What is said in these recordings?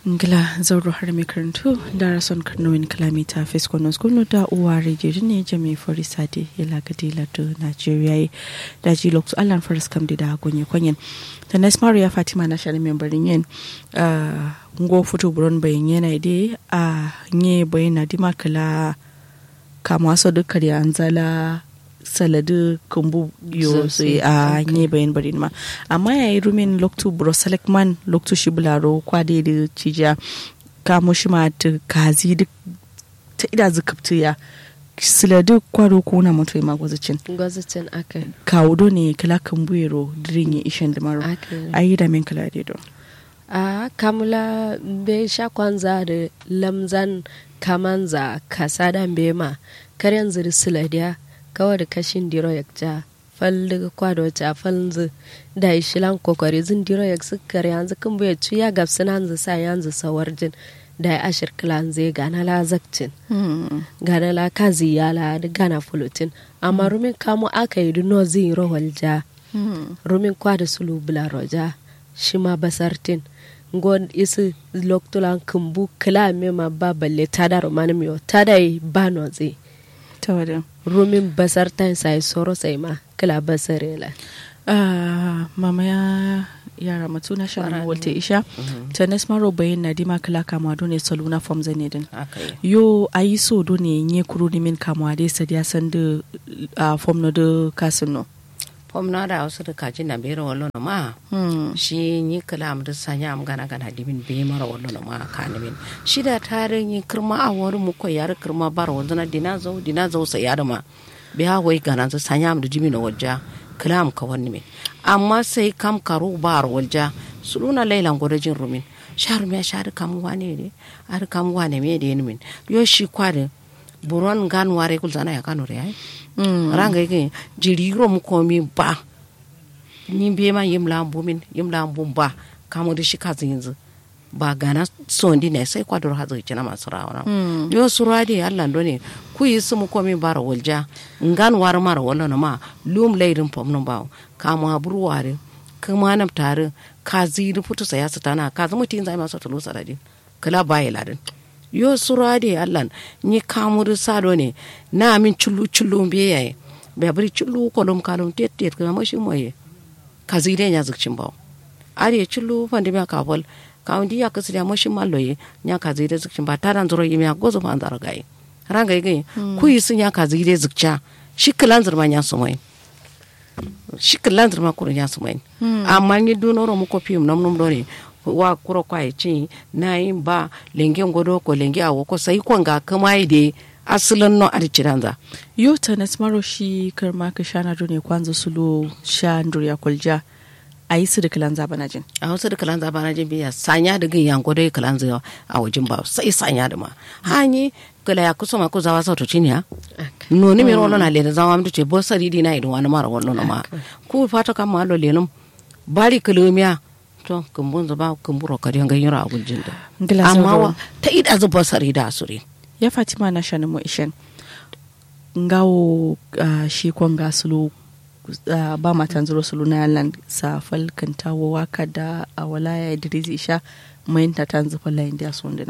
ngila zauro har mai karantu da rason karnowin kilomita fiskonon skunu da uwa rediyo ne jami fori sade ya lagadi lado nigeria yi da ji lokacin allan faris kam da gonye kwanyen da na ismaru ya fatima na shani membarin yin ngo fito buron bayan yana ide a nye bayan na dima kala kama so dukkan ya anzala saladu kumbu yo sai a nye bayan bari ma amma ya yi rumin loktu bro selekman loktu shi bularo kwade da cija kamo shi ma ta kazi duk ta ida zukabtu ya siladu kwaro ko na mutu ma gwazacin gwazicin aka kawo do ne kala kan buyero dirin ya ishen da maro ayi da min kala da do a kamula be sha kwanza da lamzan kamanza kasada bema karyan ziri siladiya kawai da kashin diro ya ja fal daga kwado ta falnzu da ishilan kokari zin diro ya sukkar yanzu kan bai ci ya gabsu nan zu sa yanzu sawar jin da ya ashir kilan zai gana la zakcin gana la kazi ya la da gana fulutin amma rumin kamo aka yi duno zin rohol ja rumin kwada sulu bula roja shi ma basartin ngon isi loktulan kumbu kila me ma ba balle tada romani miyo tada yi ba no zai ta wadda rumin basar ta sai soro sai ma kila basare la mama ya yara matu na shan walte isha ta nesmaro bayin na dima kala kama do ne saluna form zane din yo ayi so do ne nye kuro ni min kama de sadiya san de form no de kasino fom na da wasu da kaji na bera wallo na ma shi ni kala am da sanya am gana gana dimin be mara wallo na ma ka ni min shi da tare ni kirma a wori mu ko yar kirma bar wallo na dina zo dina zo sa yar ma be ha wai gana zo sanya am da dimin wajja kala am ka wani min amma sai kam karu bar walja suluna lailan godajin rumin shar me shar kam wane ne ar kam wane me de ni min yo shi kwade buron gan ware kul sana ya kanu re ai ranga yake jiriro mu komi ba ni be ma yim lambu min yim lambu ba kamu da shi kazi yanzu ba gana sondi ne sai kwador hazo kina masu rawa yo surwa de Allah ne ku yi su mu komi bara walja ngan war mara wala na ma lum leirin pom no bawo kamu aburu ware kuma na tare kazi da futu saya su tana kazi mutin zai masa tulu saradin kala baye ladin yo sura de allan ni kamuru sado ne na min chulu chulu be yayi be bari chulu kolum kalum tet tet kana mashi moye kazi de nya zukcin bawo are chulu fande me ka bol ka undi ya kasu da mashi malloye nya kazi de zukcin ba taran zuro yimi gozo fa andara gai ranga yi ku yi sun ya kazi de zukca shi kalan zurma nya su mai shi kalan zurma kuru nya su mai amma ni dunoro mu ko fim nam nam do ne wa kuro kwa ya ci na yin ba lengen godo ko lenge a wako sai kon ga kama yi da asalin no a ciranza yo ta na smaro shi karma ka shana do ne kwanza sulu sha nduriya kulja a yi su da kalan zaba na jin a wasu da kalan zaba na jin biya sanya da ganyan godo ya kalan zaba a wajen ba sai sanya da ma hanyi kala ya kusa ma ko zawa sa to cinya no ni mi rolo na le da zawa mu ce bo sari di na ido wani mara wallo na ma ku fata kan ma lo lenum bari kulumiya to kumbun zuba kumburo kari nga yura a gujin da amma wa ta ida zuba sari da asuri ya fatima na shanin mu ishen ngawo shi kon ga sulu ba matan zuro sulu na yalan sa falkan tawo waka da a walaya idris isha mai ta tan zufa layin da sunduna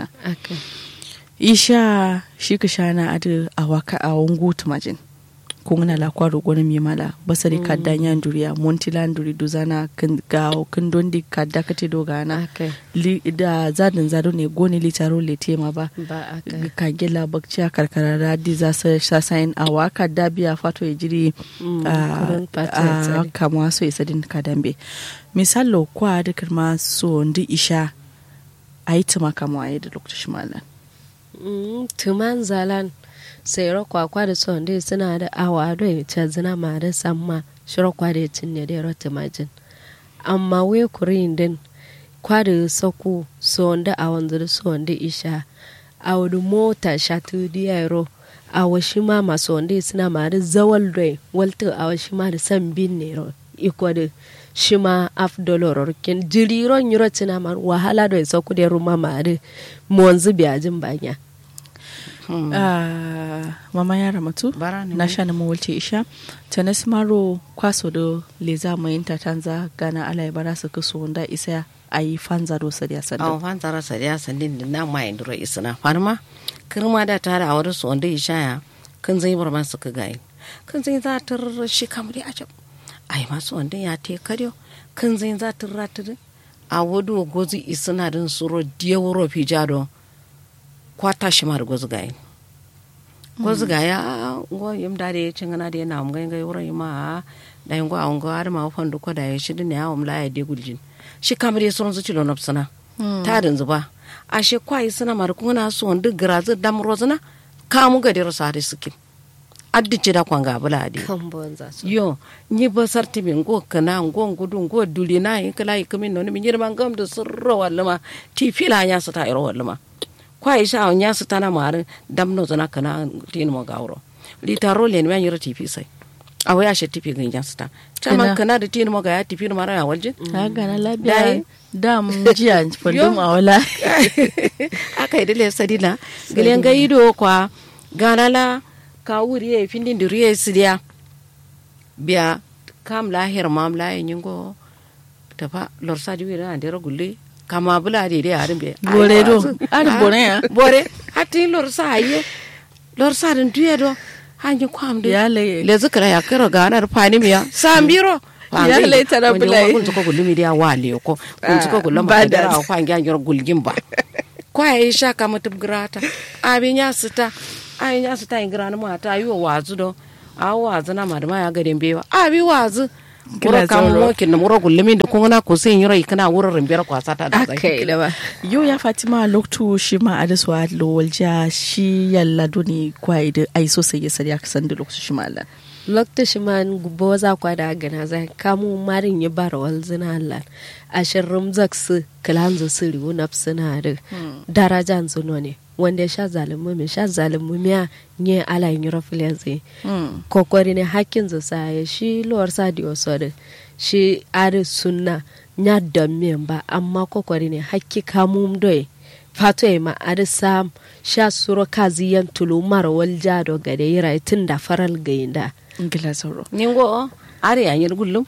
isha shi ka shana adu a waka a wangu tumajin kungana la kwaro gona mi mala basari kadda nya nduriya montila nduri duzana kan gawo kan dondi kadda kate do gana li da zadin zado ne gone li taro le tema ba ka gela bakci a karkara radi za sa sasayin awa kadda biya fato ya jiri a kama so isa din kadambe misalo kwa da kirma so ndi isha a yi tuma kama a da lokacin malan tuman zalan sayar kwakwa da son dai suna da awa da ta zina ma da samma shirar kwa da cin ne da rota majin amma we kurin din kwa da sako son da awan da son da isha a wani mota shatu da yaro a washi ma masu wanda suna ma da zawal rai walta a washi ma da san bin ne ro iko da shi ma af dolor kin jiriron yiro tina ma wahala da sako da ruma ma da mu wanzu biyajin banya Hmm. Uh, mama ya ramatu na sha na mawalce isha ta na maro kwaso da leza mai ta tanza gana ala bara su kaso wanda isa ai fanza do sadiya a sanda fan tsara sariya sandin da na mai nduro isna farma kirma da tare a wurin su wanda ya shaya kan zai bar masu ka gayi kan zai za ta shi kamar ya jab ai masu wanda ya te karyo kan zai za ta ratar a wadu gozi isna din suro diyawro fi jado kwata shi mar gozi gayi gozi gaya go yim da da cin gana da yana mun ga wurin ma da yin go an go har ma fandu ko da ya shi din ya umla ya de guljin shi kamar ya suron zuci lonop sana ta da zuba a she kwai suna mar kuna so duk grazu dam rozana kamu ga dero sare sukin addi ci da kwanga bula adi kan bonza su yo ni ba sarti min go kana go gudu go duli na yi kala yi kamin no min yirman gam da surro wallama ti fila nya su ta iro wallama kwai sha nya su ta na mar dam no zana kana tin mo gawro li taro le ni yiro ti fi sai a waya she ti fi gin nya su ta Kana- chama kana da tin mo ga ya ti fi mara ya waljin ha gana Dai. labiya da mun jiya fandum a wala aka yi dile sadina gilen ga ido kwa ganala ka wuri ya findin duri ya sidiya biya kam lahir mam la yin go ta fa lor sa diwi na dero gulle kama bula de de arin be Bore do. Ari bore ya? bore hati lor sa aye lor sa din duye do hanji kwam de Ya le- le zikra ya kiro ganar fani miya sambiro Ya le tara bula yi. kun ko gulumi dia wale ko kun ko gulum ba ba da- da kwa ngya ngiro gulgin ba kwa ya sha ka mutum grata abin ya sita ai ya sita in grana mata yi wa wazu do a wazu na madama ya gaden bewa abi wazu Kila Kura kan sauro. mokin na mura gullumi da kun na ko sai yiro ikana wurin rimbiyar kwasa ta da aka yi da ba yau ya fatima loktu shi ma adaswa lowalja shi yalla doni kwai da ai so sai ya sariya kasan da loktu shi ma Allah lokta shi man gubo za kwa da gana za kamu marin ya bara wal zina Allah a shirrum zaksu kalanzu su riwu na suna da darajan zuno ne wanda ya sha zalimu mai sha zalimu miya nye ala yin yura zai kokori ne hakkin zu sa ya shi lowar sa di wasu da shi ari sunna nya da miyan ba amma kokori ne hakki kamu doye fato ya ma ari sam sha suro kazi yan tulu mara wal jado gade yira tun da faral gayinda ingila sauro ningo are ya yir gullum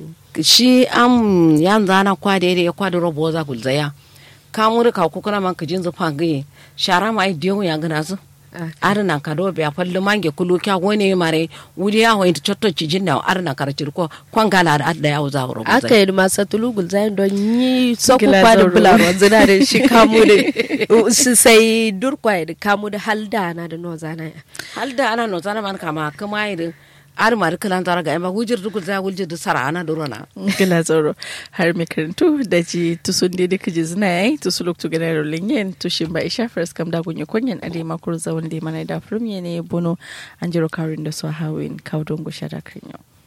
shi am yan zana kwa da ya kwa da robo za gulzaya kamuri ka ku kana man kajin zufa gaye shara mai diyo ya gana su ar nan ka do be fallu mange kulu kya woni mare wuri ya hoyin chotto ci jinna ar nan kar cirko kwan gala da adda ya uza robo aka yi masa tulugul zayin don yi soku Gila kwa da zauro. bularwa zina da shi kamu da su sai durkwa da kamu da halda na da no zana ya hal da ana no zana man kama kuma yi ar mar kalan zara ga ma wujir dugul za wujir da sara ana durona ingila sauro har mai karantu da ji tusun da duka ji zina yayi tusu loktu gana rolin yin tushin ba isha first kam da gunye kunyan ade makur zawon da mana da firmiye ne bono an jiro karin da su hawin kawo don gusha da kan yau